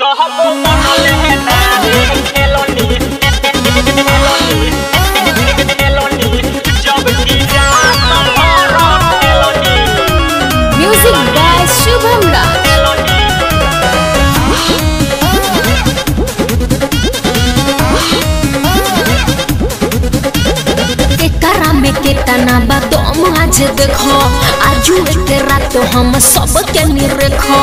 कहबो मनले नारे खेलनी खेलनी जब की जात भर खेलनी म्यूजिक बाय शुभम राज खेलनी एकरा में केतना बा दम आज देखो आजू के रात हम सब के निरखो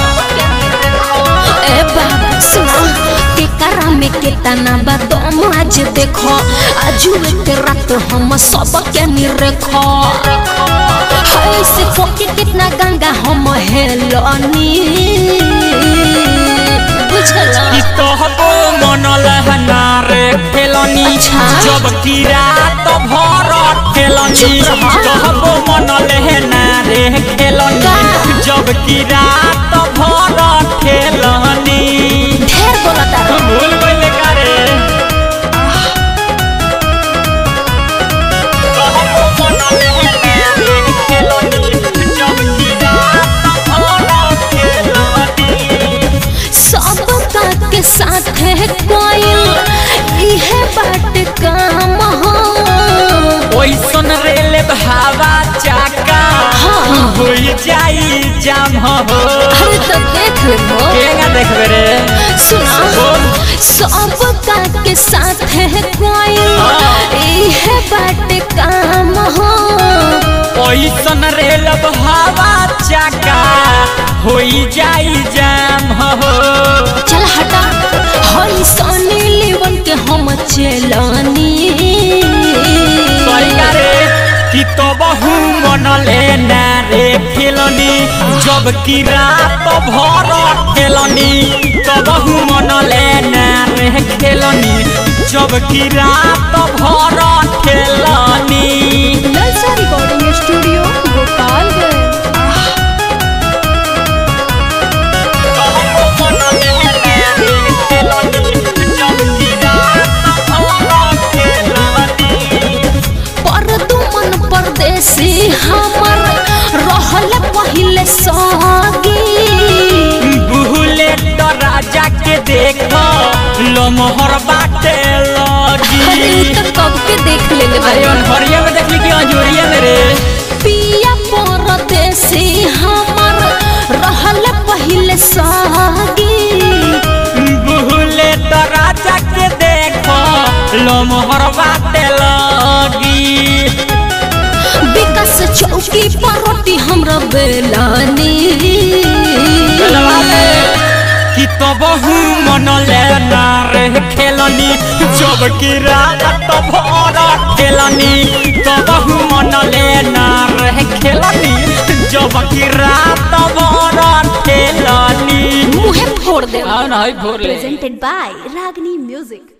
ए बाबा सुना एकरा में केतना बा दम आज देखो आजू के रात हम सब के निरखो हाय से फोके कितना गंगा हम हेलनी बुझला कि कहबो मनले नारे खेलनी अच्छा। जब की रात भर खेलनी चुप रह। कहबो मनले नारे खेलनी का? जब की रात भर खेलनी ढेर बोलता रहो भूल गइले का रे कहबो मनले नारे खेलनी जब की रात भर खेलनी सबका के साथ है कोयल इहे बाट काम हो ओइसन रेल भावा चाका हाँ। हो जाई जाम हो अरे तो देख लो केगा देखबे रे सुना सबका के साथ है कोयल हाँ। इहे बाट काम हो ओइसन रेल भावा चाका हो जाई जाम हो चल हटा हई सनी लेवन के हम चलनी सरिया रे कि तो बहु मनले ना रे खेलनी जब की रात भर खेलनी तो बहु मनले ना रे खेलनी जब की रात भर खेलनी नलसा रिकॉर्डिंग स्टूडियो गोपालगंज पर दुमन परदेसी हमर रहल पहिले सगी बुहले तो राजा के देख लमहर बाटे अरे लगी उ तो कब के देख लेले अरे बारे अनहरिया में देखली कि अंजोरिया में रे पिया परदेसी हमर रहल पहिले सगी बुहले तो राजा के देख लमहर बाटे लगी विकास चौकी पर रोटी हमरा बेलानी कि तो बहु मनले ना रे खेलनी जब की रात तो भर खेलनी तो बहु मनले ना रे खेलनी जब की रात भर खेलनी मुहे फोड़ दे हाँ ना भोर ले presented by Ragini Music.